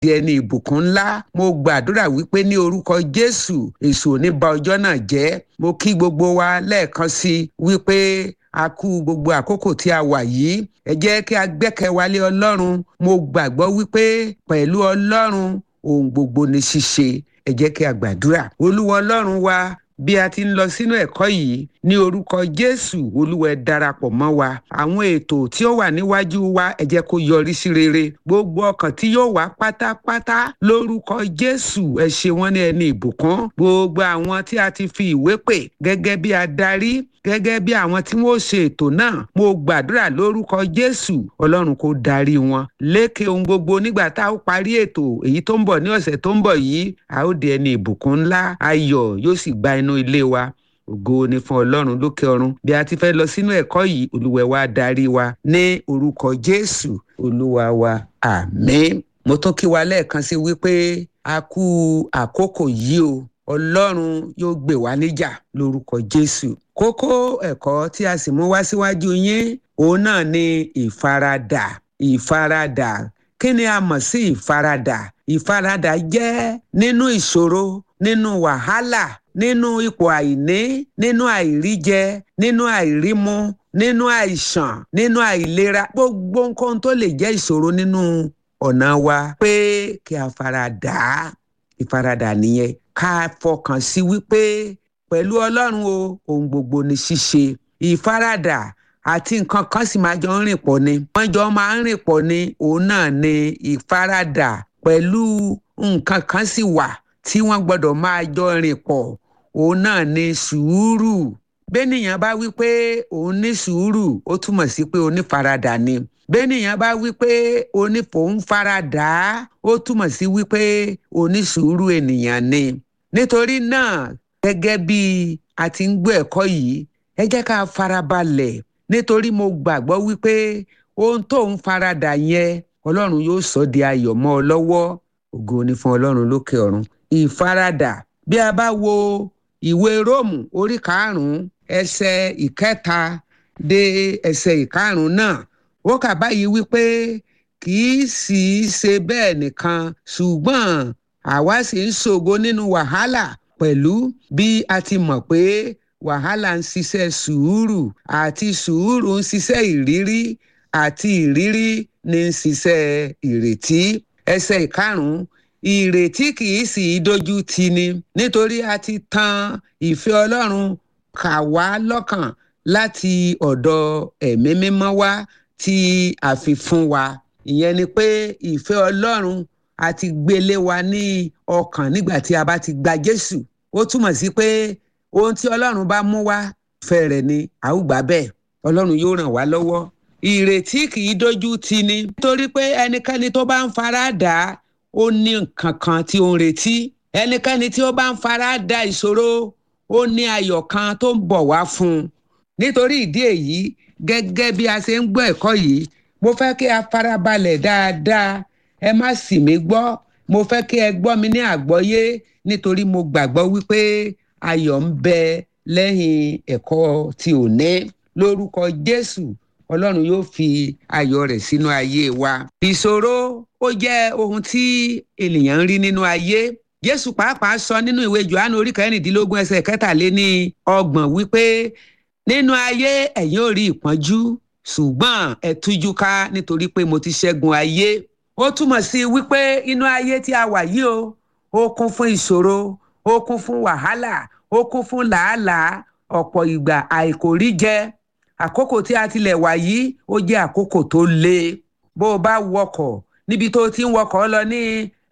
di ẹni ìbùkún ńlá mo gbàdúrà wípé ní orúkọ jésù èṣù ò ní ba ọjọ́ náà jẹ́ mo kí gbogbo wa lẹ́ẹ̀kan sí wípé a kú gbogbo àkókò tí a wà yìí ẹ jẹ́ kí a gbẹ́kẹ̀wálé ọlọ́run mo gbàgbọ́ wípé pẹ̀lú ọlọ́run ohun gbogbo ní ṣíṣe ẹ jẹ́ kí a gbàdúrà olúwa ọlọ́run wa bí a ti ń lọ sínú ẹ̀kọ́ yìí ní orúkọ jésù olúwa ẹ darapọ̀ mọ́ wa àwọn ètò tí ó wà níwájú wa ẹ jẹ́ kó yọrí sí rere gbogbo ọkàn tí yóò wá pátápátá lórúkọ jésù ẹ ṣe wọ́n ní ẹni ìbùkún gbogbo àwọn tí a ti fi ìwé pè gẹ́gẹ́ bí adarí gẹ́gẹ́ bí àwọn tí wọ́n ṣe ètò náà mo gbàdúrà lórúkọ jésù ọlọ́run kó darí wọn lékè ohun gbogbo nígbà tá a ó parí ètò èyí tó ń bọ̀ ní ọ̀sẹ̀ tó ń bọ̀ yìí a ó di ẹni ìbùkún ńlá ayọ̀ yóò sì gba inú ilé wa ògo ni fún ọlọ́run lókè ọ̀run bí a ti fẹ́ lọ sínú ẹ̀kọ́ yìí olúwẹ̀ wa darí wa ní orúkọ jésù olúwa wa àmín mo tún kí wa lẹ́ẹ̀kan sí wípé a kú àkókò yìí o ọlọ́run yóò gbè wá níjà lórúkọ jésù kókó ẹ̀kọ́ tí a sì mú wá síwájú yín òun náà ni ìfaradà ìfaradà kí ni a mọ̀ sí ìfaradà ìfaradà jẹ́ nínú ìṣòro nínú wàhálà nínú ipò àìní nínú àìríjẹ nínú àìrímu nínú àìsàn nínú àìlera gbogbo nǹkan tó lè jẹ́ ìṣòro nínú ọ̀nà wa pé kí a faradà ìfaradà nìyẹn ká fọkàn sí wípé pẹ̀lú ọlọ́run o ohun gbogbo ni ṣíṣe ìfaradà àti nǹkan kan sì máa jọ ń rìn pọ̀ ni wọ́n jọ máa ń rìn pọ̀ ni òun náà ni ìfaradà pẹ̀lú nǹkan kan sì wà tí wọ́n gbọ́dọ̀ máa jọ rìn pọ̀ òun náà ni sùúrù bẹ́nìyàn bá wí pé òun ní sùúrù ó túmọ̀ sí pé onífaradà ni bẹ́nìyàn bá wí pé onífòun faradà ó túmọ̀ sí wípé onísùúrù ènìyàn ni nítorí náà gẹ́gẹ́ bí a ti ń gbọ́ ẹ̀kọ́ yìí ẹ jẹ́ ká farabalẹ̀ nítorí mo gbàgbọ́ wípé ohun tó ń faradà yẹn ọlọ́run yóò sọ di ayọ̀ mọ́ ọ lọ́wọ́ ògo ni fún ọlọ́run lókè ọ̀run ìfaradà bí a bá wo ìwé róòmù orí karùnún ẹsẹ̀ ìkẹta dé ẹsẹ̀ ìkarùnún náà ó kà báyìí wípé kì í sì í ṣe bẹ́ẹ̀ nìkan ṣùgbọ́n àwa sì ń ṣògo nínú wàhálà pẹ̀lú bí a ti mọ̀ pé wàhálà ń ṣiṣẹ́ sùúrù àti sùúrù ń ṣiṣẹ́ ìrírí àti ìrírí ní ń ṣiṣẹ́ ìrètí ẹsẹ̀ ìkarùn-ún ìrètí kì í sì í dojú tì ni nítorí a ti tan ìfẹ́ ọlọ́run kà wá lọ́kàn láti ọ̀dọ̀ ẹ̀mí mímọ́ wá tí a fi fún wa ìyẹn ni pé ìfẹ́ ọlọ́run a ti gbélé wa ní ọkàn nígbà tí a bá ti gba jésù ó túmọ̀ sí pé ohun tí ọlọ́run bá mú wá fẹ́ rẹ̀ ni a ó gbà bẹ́ẹ̀ ọlọ́run yóò ràn wá lọ́wọ́ ìrètí kì í dojú tì ni nítorí pé ẹnikẹ́ni tó bá ń fara dà á ó ní nǹkan kan tí ó ń retí ẹnikẹ́ni tí ó bá ń fara da ìṣòro ó ní ayọ̀ kan tó ń bọ̀ wá fún un nítorí ìdí èyí gẹ́gẹ́ bí a ṣe ń gbọ́ ẹ̀kọ́ yìí mo fẹ́ kí a farabalẹ̀ dáadáa ẹ má sì mí gbọ́ mo fẹ́ kí ẹ gbọ́ mi ní àgbọ́yé nítorí mo gbàgbọ́ wípé ayọ̀ ń bẹ lẹ́yìn ẹ̀kọ́ tí ò ní lórúkọ Jésù Ọlọ́run yóò fi ayọ̀ rẹ̀ sínú ayé wa. ìṣòro ó jẹ́ ohun tí ènìyàn ń rí nínú ayé Jésù pàápàá sọ nínú ìwé Jòhánù orí kẹrìndínlógún ẹsẹ̀ kẹtàléní ọgbọ̀n wípé nínú ayé ẹ̀yin ò rí ìpọ́njú ṣùgbọ́n ẹ tújú ká nítorí pé mo ti ṣẹ́gun ayé ó túmọ̀ sí wípé inú ayé tí a wà yìí o ó kún fún ìṣòro ó kún fún wàhálà ó kún fún làálàá ọ̀pọ̀ ìgbà àìkóríjẹ àkókò tí a tilẹ̀ wà yìí ó jẹ́ àkókò tó le bó o bá wọkọ̀ níbi tó ti ń wọkọ̀ lọ ní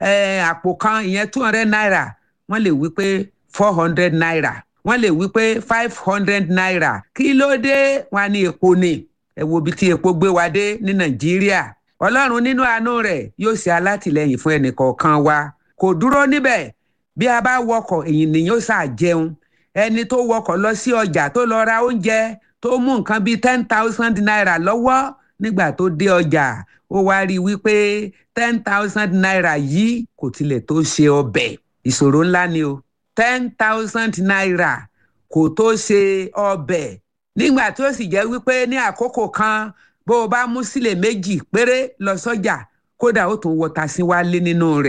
àpò kan ìyẹn two hundred naira wọ́n lè wí pé four hundred naira wọ́n lè wí pé five hundred naira kí ló dé wọn ní epo ni ẹ wo ibi tí epo gbé wa dé ní nàìjíríà ọlọ́run nínú àánú rẹ̀ yóò ṣe alátìlẹyìn fún ẹnìkọ̀ọ̀kan wa kò dúró níbẹ̀ bí a bá wọkọ̀ èyí ni yóò ṣáà jẹun ẹni tó wọkọ̀ lọ sí ọjà tó lọ ra oúnjẹ tó mú nǹkan bíi ten thousand naira lọ́wọ́ nígbà tó dé ọjà ó wá rí i wípé ten thousand naira yìí kò tilẹ̀ tó ṣe ọbẹ̀ ìṣòro ńlá ni o ten thousand naira kò tó ṣe ọbẹ̀ nígbà tó sì jẹ́ wípé ní àkókò kan bó o bá mú sílẹ̀ méjì péré lọ sọ́jà kódà ó tún wọ tasí wálé nínú rẹ̀